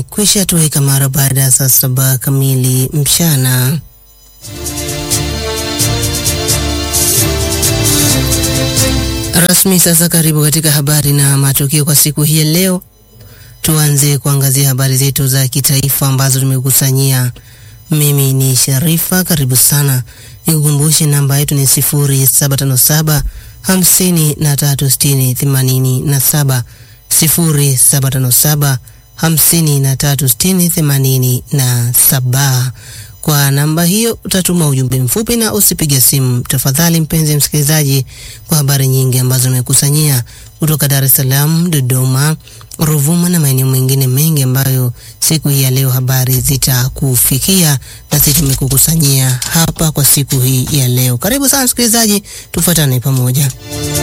imekwisha toweka mara baada ya saa saba kamili mchana. Rasmi sasa, karibu katika habari na matukio kwa siku hii ya leo. Tuanze kuangazia habari zetu za kitaifa ambazo tumekusanyia. Mimi ni Sharifa, karibu sana. Nikukumbushe namba yetu ni sifuri saba tano saba hamsini na tatu sitini themanini na saba sifuri saba tano saba hamsini na tatu sitini themanini na saba. Kwa namba hiyo utatuma ujumbe mfupi na usipige simu tafadhali, mpenzi msikilizaji, kwa habari nyingi ambazo nimekusanyia kutoka Dar es Salaam, Dodoma, Ruvuma na maeneo mengine mengi ambayo siku hii ya leo habari zitakufikia na sisi tumekukusanyia hapa kwa siku hii ya leo. Karibu sana msikilizaji, tufuatane pamoja.